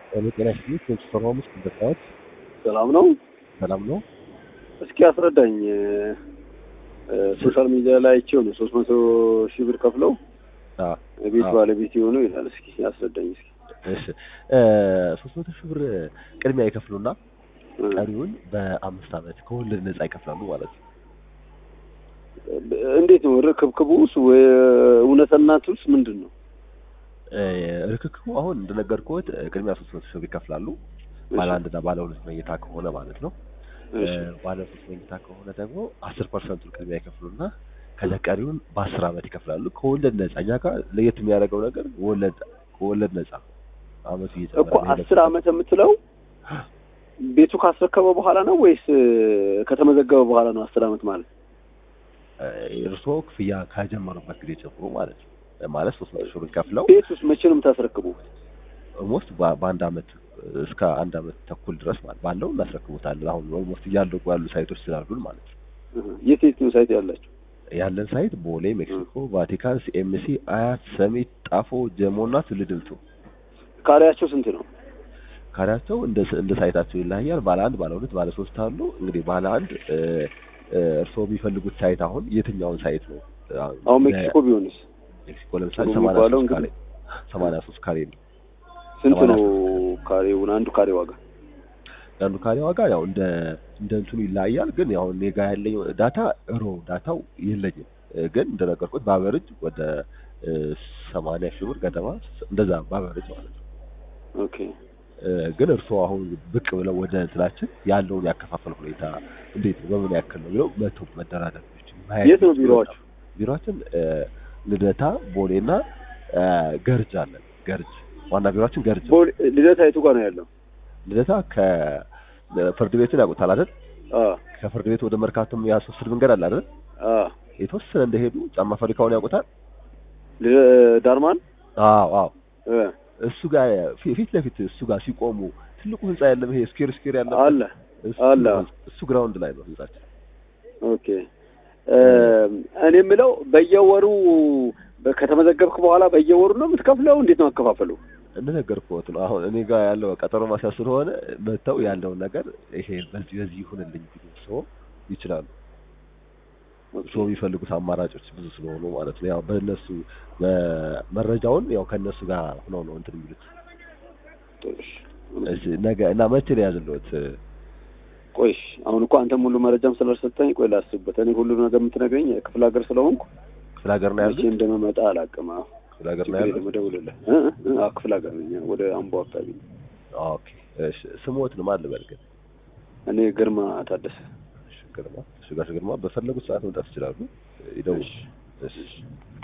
ጤና ይስጥልኝ። ቴንስ ፎር ሆምስ እንደታወት ሰላም ነው። ሰላም ነው። እስኪ አስረዳኝ። ሶሻል ሚዲያ ላይ አይቼው ነው ሶስት መቶ ሺህ ብር ከፍለው አዎ ቤት አዎ። ባለቤት የሆኑ ይላል። እስኪ አስረዳኝ እስኪ። እሺ ሶስት መቶ ሺህ ብር ቅድሚያ ይከፍሉና ቀሪውን በአምስት ዓመት ከወለድ ነፃ ይከፍላሉ ማለት ነው። እንዴት ነው ርክብክቡስ? ወይ እውነተናቱስ ምንድን ነው? እ፣ ርክክቡ አሁን እንደነገርኩት ቅድሚያ ሶስት መቶ ሺህ ብር ይከፍላሉ። ባለ አንድና ባለ ሁለት መኝታ ከሆነ ማለት ነው። እሺ፣ ባለ ሶስት መኝታ ከሆነ ደግሞ አስር ፐርሰንቱን ቅድሚያ ይከፍሉና ከዛ ቀሪውን በአስር ዓመት ይከፍላሉ ከወለድ ነፃ። እኛ ጋር ለየት የሚያደርገው ነገር ወለድ ከወለድ ነፃ አመቱ እየጨመረ እኮ መሄድ አስር ዓመት የምትለው ቤቱ ካስረከበ በኋላ ነው ወይስ ከተመዘገበ በኋላ ነው? አስር ዓመት ማለት እርስዎ ክፍያ ከጀመሩበት ጊዜ ጀምሮ ማለት ነው። ማለት ሶስት መቶ ሺህ ብር ከፍለው ቤት ውስጥ መቼ ነው የምታስረክቡት? ኦልሞስት በአንድ አመት እስከ አንድ አመት ተኩል ድረስ ማለት ባለው እናስረክቦታለን። አሁን ኦልሞስት እያለቁ ያሉ ሳይቶች ስላሉን ማለት ነው። የት የት ነው ሳይት ያላቸው? ያለን ሳይት ቦሌ፣ ሜክሲኮ፣ ቫቲካን፣ ሲኤምሲ፣ አያት፣ ሰሚት፣ ጣፎ፣ ጀሞ እና ትልድልቱ ካሬያቸው ስንት ነው? ካሬያቸው እንደ እንደ ሳይታቸው ይለያያል። ባለ አንድ፣ ባለ ሁለት፣ ባለ ሶስት አሉ። እንግዲህ ባለ አንድ እ፣ እ፣ እርስዎ የሚፈልጉት ሳይት አሁን የትኛውን ሳይት ነው? አሁን ሜክሲኮ ቢሆንስ ሜክሲኮ ለምሳሌ ጥሩ ሰማንያ የሚባለው ሶስት ካሬ እንግዲህ ሰማንያ ሶስት ካሬ ነው። ስንት ሰማንያ ነው ሶስት ካሬውን? አንዱ ካሬ ዋጋ የአንዱ ካሬ ዋጋ ያው እንደ እንደ እንትኑ ይለያያል። ግን ያው እኔ ጋር ያለኝ ዳታ ሮ ዳታው የለኝም እ፣ ግን እንደነገርኩት በአቨሬጅ ወደ እ፣ ሰማንያ ሺህ ብር ገደማ እንደዛ በአቨሬጅ ማለት ነው። ኦኬ እ፣ ግን እርስዎ አሁን ብቅ ብለው ወደ እንትናችን ያለውን ያከፋፈል ሁኔታ እንዴት ነው በምን ያክል ነው ብለው መቶ መደራደር የሚችሉ ማየት የት ነው የሚችሉ ቢሮዋችሁ? ቢሮአችን እ፣ ልደታ ቦሌና እ፣ ገርጅ አለን። ገርጅ ዋና ቢሮአችን ገርጅ ነው። ቦሌ ልደታ የቱ ጋር ነው ያለው? ልደታ ከፍርድ ቤቱን ያውቁታል አይደል? አ ከፍርድ ቤት ወደ መርካቶ የሚያስወስድ መንገድ አለ አይደል? አ የተወሰነ እንደሄዱ ጫማ ፋብሪካውን ያውቁታል? ል- ዳርማን አዎ አዎ። እ እሱ ጋር ፊ- ፊት ለፊት እሱ ጋር ሲቆሙ ትልቁ ህንጻ ያለም ይሄ ስኬር ስኬር ያለ አለ እሱ አለ። እሱ ግራውንድ ላይ ነው ህንጻችን። ኦኬ እ፣ እኔ የምለው በየወሩ በ- ከተመዘገብክ በኋላ በየወሩ ነው የምትከፍለው? እንዴት ነው አከፋፈሉ? እንደነገርኩት ነው። አሁን እኔ ጋር ያለው ቀጠሮ ማስያዝ ስለሆነ መተው ያለውን ነገር ይሄ በዚህ በዚህ ይሁንልኝ ቢሉ ሰው ይችላሉ። ሰው የሚፈልጉት አማራጮች ብዙ ስለሆኑ ማለት ነው። ያው በእነሱ መረጃውን ያው ከእነሱ ጋር ሆነው ነው እንትን የሚሉት። እሺ፣ እሺ፣ ነገ እና መቼ ነው ያዝልዎት? ቆይ እሺ፣ አሁን እኮ አንተም ሁሉ መረጃም ስላልሰጠኝ ቆይ ላስብበት። እኔ ሁሉ ነገር የምትነግረኝ ክፍለ ሀገር ስለሆንኩ ክፍለ ሀገር ነው መቼ ያሉት? እንደምመጣ አላውቅም። አዎ ክፍለ ሀገር ነው ችግር ያሉት? የለም፣ እደውልልህ። እ እ አዎ ክፍለ ሀገር ነኝ፣ ወደ አምቦ አካባቢ ነኝ። ኦኬ። እሺ፣ ስሞትን ማን ልበል ግን? እኔ ግርማ ታደሰ። እሺ፣ ግርማ። እሺ፣ ጋሽ ግርማ በፈለጉት ሰዓት መምጣት ይችላሉ። ይደውሉ። እሺ። እሺ